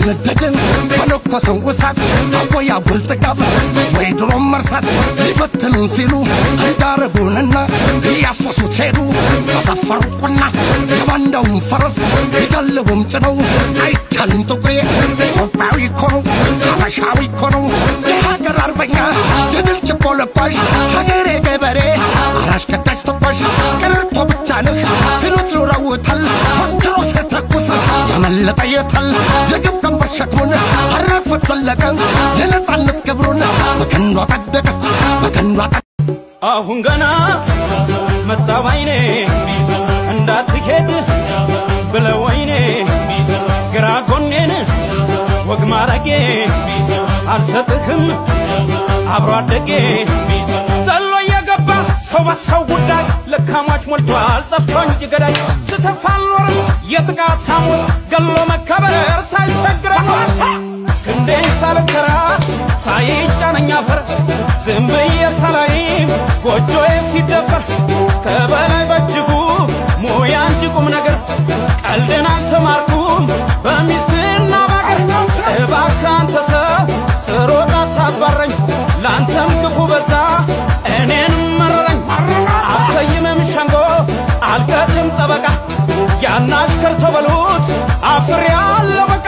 ያስነደደን በለኮሰው እሳት አወይ አጉል ጥጋብ ወይ ድሮም መርሳት ሊበትኑን ሲሉ እንዳረጉንና እያፈሱት ሄዱ በሰፈሩቁና የባንዳውን ፈረስ ሊጋልቡም ጭነው አይቻልም ጥቁሬ ኢትዮጵያዊ እኮ ነው ሀበሻዊ እኮ ነው የሀገር አርበኛ የድል ችቦ ለኳሽ ሀገሬ ገበሬ አራሽ ከዳጅ ተኳሽ ቀረርቶ ብቻ ነህ ሲሉት ኑረውታል ፈክሮ ሲተኩስ ያመለጠ የታል የግፍ ቀንበር ሸክሙን አረፉት ዘለቀ የነጻነት ክብሩን በከንዱ አጠደቀ በከንዱ አጠ አሁን ገና መጣ ባይኔ እንዳትሄድ ብለው ወይኔ ግራ ጎኔን ወግ ማረጌ አልሰጥህም አብሮ አደጌ ዘሎ እየገባ ሰው በሰው ጉዳይ ለካሟች ሞልቷል ጠፍቶ እንጂ ገዳይ ስተፋ አልኖርም የጥቃት ሐሞት ገሎ መከበር ሳይቸግረኝ ክንዴን ሳልከራስ ሳይጫነኝ አፈር ዝም ብዬ ሳላይም ጎጆዬ ሲደፈር ከበላይ በእጅጉ ሙያ እንጂ ቁም ነገር ቀልድን አልተማርኩም በሚስትና ባገር እባክህ አንተ ሰው ስሮጥ አታባረኝ ለአንተም ክፉ በዛ እኔን መረረኝ አልሰይምም ሸንጎ አልቀጥም ጠበቃ ያናሽከር ተበሉት አፍሬ አለው በቃ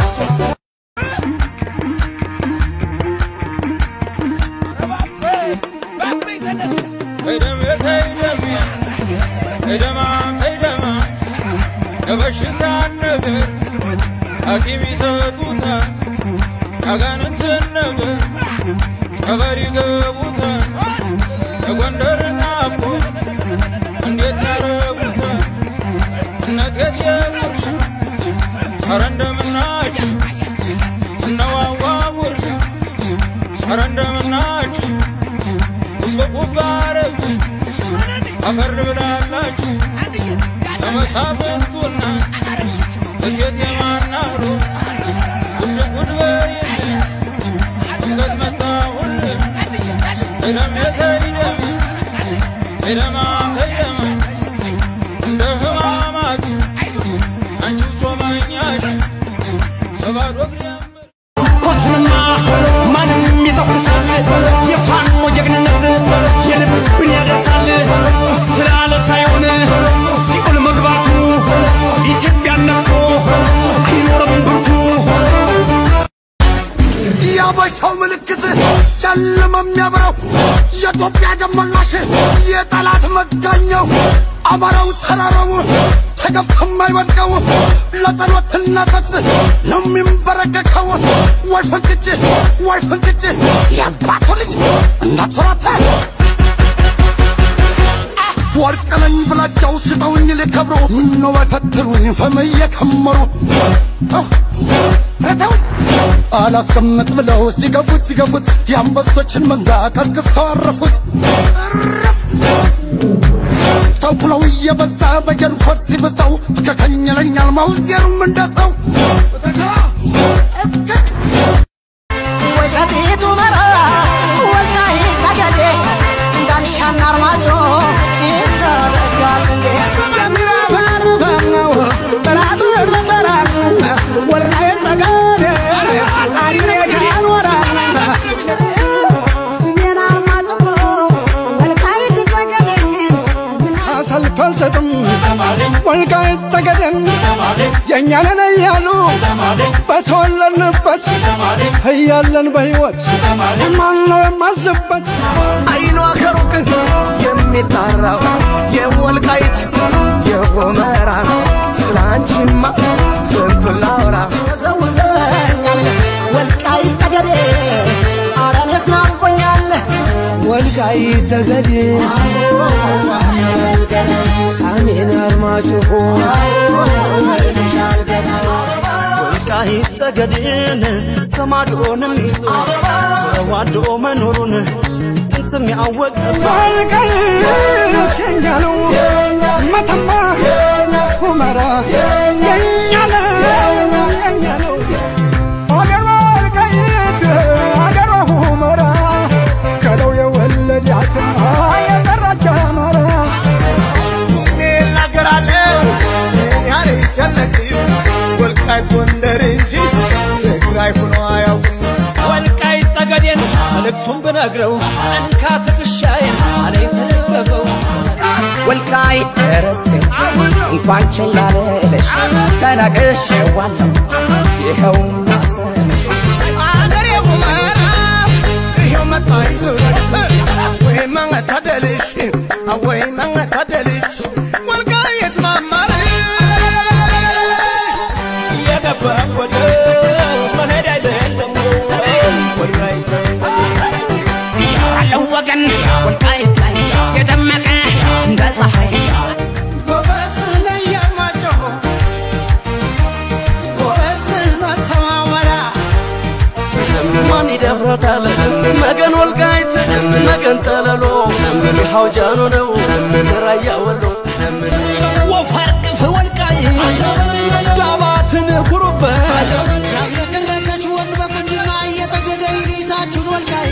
የበሽታ ነገር ሐኪም ይሰጡታል፣ ያጋንንትን ነገር ጸበል ይገቡታል። የጎንደር ናፍቆ እንዴት ያረጉታል? እነት የጀምርሽ ኧረ እንደምናችሁ እነዋዋ ውርሽ ኧረ እንደምናችሁ ጉብጉብ አረብ አፈር ብላላችሁ ለመሳፍንቱና እቴት የማናሩ ጉድ ጉድ በይል ድንገት መጣሁልህ እደም የተይደም እደማ ተይደማ እንደ ህማማት አንቺው ጾመኛሽ በባዶ እግር ኮስንማ ማንም ይጠቁሳል የፋኖ ጀግንነት የልብን ያደርሳል ስላለ ሳይሆን ሲኦል መግባቱ ኢትዮጵያን ነክቶ አይኖርም ብርቱ የአበሻው ምልክት ጨለማ የሚያበራው የኢትዮጵያ ደመላሽ የጠላት መጋኛው አማራው ተራራው ተገፍቶ የማይወድቀው ለጸሎትና ጥቅስ ነው የሚንበረከከው። ወይ ፍንክች ወይ ፍንክች የአባቱ ልጅ እንዳትፈራታ ወርቅ ነኝ ብላቸው ስጠውኝ ሊከብሩ ምነው ባይፈትኑኝ ፈም እየከመሩ አላስቀምጥ ብለው ሲገፉት ሲገፉት የአንበሶችን መንጋ ቀስቅሰው አረፉት። እረፍ! ተኩለው እየበዛ በጀንኮት ሲብሰው ከከኝለኛል ማውዜሩም እንደሰው ወሰቲቱ መራ ወልቃይት ጠገዴ እንዳልሻና አርማጮ ይዘረጋል እንዴ ስሜን አርማጭሆ ወልቃይት ጠገዴ አሳልፎ አልሰጥም ወልቃይት ጠገዴን የእኛ ነን እያሉ በተወለድንበት እያለን በሕይወት ማነው የማዝበት አይኗ ከሩቅ የሚጣራው የወልቃይት የሆመራ ስላንቺማ ስንቱን ላውራ ዘውዘኛል ወልቃይት ጠገዴ አረኔስ ናፍቆኛል ወልቃይት ጠገዴ ሰሜን አርማጭሆ ወልቃይት ጠገዴን ሰማዶንም ይዞ ተዋዶ መኖሩን ጥንትም ያወቀ ወልቃይት የኛ ነው መተማ ሁመራ የኛ ነው የኛ ነው አገሯ ወልቃይት አገሯ ሁመራ ከለው የወለዳት የጠራች አማራ እናገራለሁ ያለ ይቻለቅ ወልቃይት ጎንደር እንጂ እሱም ብነግረው እንካ ትከሻዬን አለኝ ተደገፈው ወልቃይት ርስቴ እንኳን ችላ ልልሽ ተናቅሼዋለሁ ይኸውና ስምሽ አገሬ ሁመራ ይኸው መጣሁ ዙረት ወይ መንገታደልሽ ወይ መንገታደልሽ ወልቃይት ማማር የገባ ወደ መሄድ አይደለም ወልቃይ ያለው ወገን ወልቃይት ላይ የደመቀ እንደ ፀሐይ ጎበዝ ለየማጮሆ ጎበዝ መተማመራ ማን ይደፍረታል መገን ወልቃይት መገን ጠለሎ ይኸው ጃኖ ነው ራያ ወሎ ወፈር ቅፍ ወልቃይት ዳባትን ኩሩበት ያዝለቀለቀች ወንድ በቁንጅና እየጠገደ ይሊታችሁን ወልቃዬ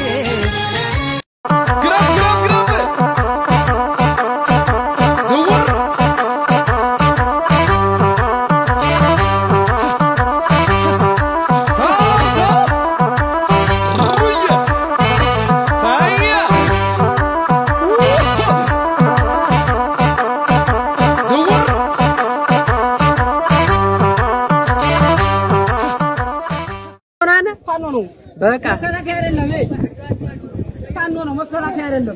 ግረፍ ግረፍ ግረፍ ዝውር ፋኖ ነው። በቃ መከላከያ አይደለም። ይሄ ፋኖ ነው፣ መከላከያ አይደለም።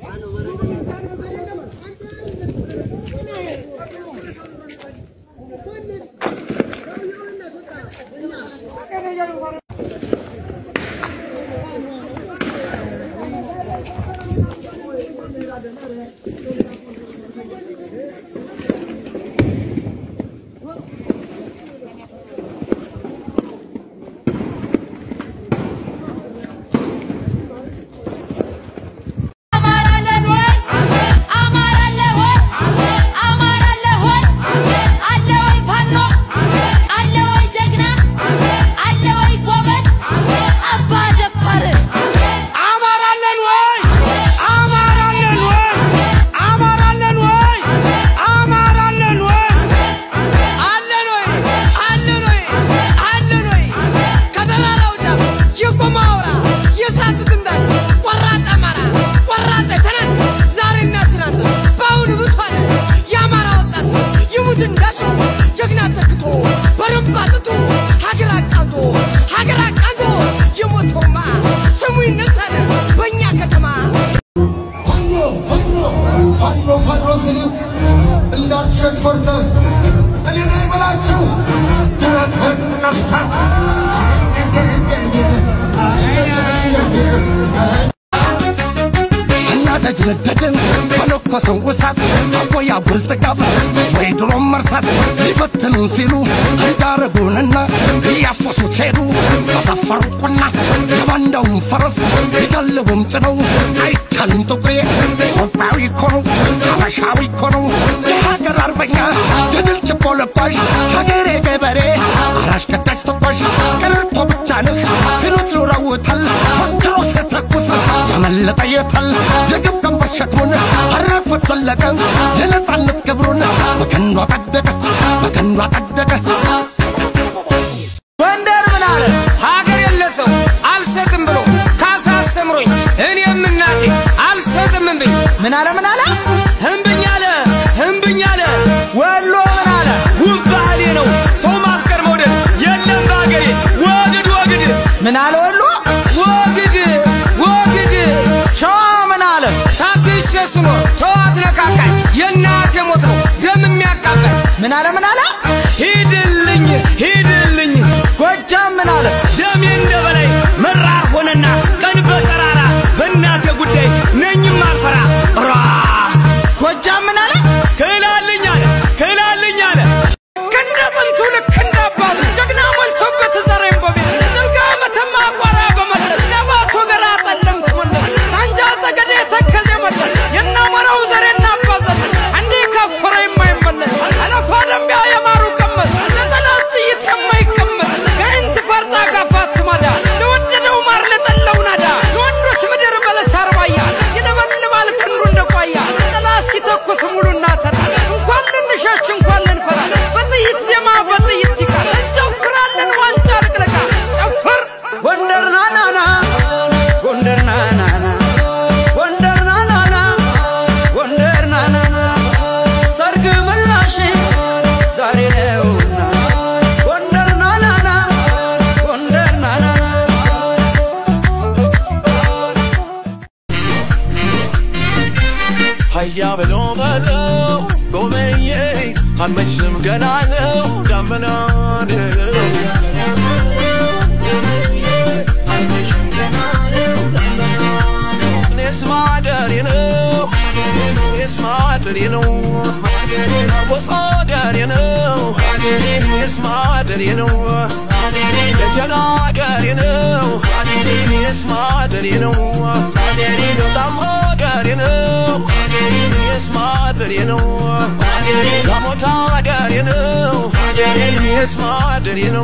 አማራለን ወይ አማራለን ወይ አማራለን ወይ አማራለን ወይ አለን ወይ አለን ወይ አለን ወይ ከተራራው ጫፍ የቆመ አውራ የሳቱት እንዳለ ቆራጥ አማራ ቆራጥ ትናንት ዛሬና ትናንት በአሁኑ ብሷል የአማራ ወጣት ይሙት እንዳሸው ጀግና ተክቶ በረንባ ጥቶ ሀገር አቃንቶ ሀገር አቃንቶ የሞተውማ ስሙ ይነሳል በእኛ ከተማ ፋኖ ፋኖ ፋኖ ፋኖ ስል እንዳትሸሽ ፈርተህ እኔ ነኝ በላቸው ድረትህን ነፍተህ እና ደጅ ነደድን በለኮሰው እሳት አቦያ ጉልጥጋብ ወይ ድሮም መርሳት ሊበትኑን ሲሉ እንዳረጉንና እያፈሱት ሄዱ በሰፈሩ ቁና የባንዳውን ፈረስ ሊጋልቡም ጭነው አይቻልም ጥቁሬ ኢትዮጵያዊ እኮ ነው ሀበሻዊ እኮ ነው የሀገር አርበኛ የድል ችቦ ለኳሽ ሀገሬ ገበሬ አራሽ ቀዳጅ ተኳሽ ቀረርቶ ብቻ ነህ ሲሉት ኑረውታል ፈክሮ ሲተኩስ ያመለጠ የታል የግፍ ቀንበር ሸክሙን አረፉት ዘለቀ የነፃነት ክብሩን በቀንዱ አጸደቀ በቀንዱ አጸደቀ ጎንደር ምን አለ ሀገር የለ ሰው አልሰጥም ብሎ ካሳ አስተምሮኝ እኔም እናቴ አልሰጥም እምብኝ ምን አለ ምን አለ እምብኝ አለ እምብኝ አለ ወሎ ምን አለ ውብ ባህሌ ነው ሰው ማፍቀር መውደድ የለም በሀገሬ ወግድ ወግድ ምን አለ ወሎ ወግድ ወግድ ሸዋ ምን አለ ታግሼ ስኖር ተዋት ነካካኝ የእናቴ ሞት ነው ደም የሚያቃቃኝ ምን አለ ምን አለ ሂድልኝ ሂድልኝ ጎጃም ምን አለ ደሜ እንደ በላይ መራር ሆነና ቀን በጠራራ በእናቴ ጉዳይ ነኝም አልፈራ ራ ጎጃም ምን አለ ክላልኝ አለ ክላልኝ አለ ከእንደ ጥንቱ ልክ እንደ አባቱ ጀግና ሞልቶበት ዘሬን በቤት ስልጋ መተማ ቋራ በመለስ ነባቶ ገራ ጠለምት መለስ ሳንጃ ጠገዴ ተከዜ መለስ የናመራው ዘሬና አባዘን እንዲህ ከፈረ የማይመለስ አለፋ ደንቢያ የማሩ ሀያ ብሎ በለው ጎመዬ አልመሽም ገና ነው ዳመና ነው እኔስ ማደሬ ነው እኔስ ማደሬ ነው ወስ ማደሬ ነው እኔስ ማደሬ ነው ለተናገሬ ነው እኔስ ማደሬ ነው በጣም ማደሬ ነው እኔስ ማደሬ ነው ጋሞታ አደሬ ነው እኔስ ማደሬ ነው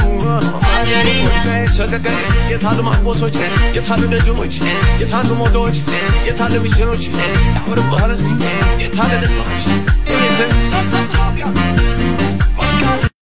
ሰቀቀ የታሉ ማንቆሶች የታሉ ደጅኖች የታሉ ሞቶች የታሉ ሚሽኖች ያምር ባህርስ የታለ ደማች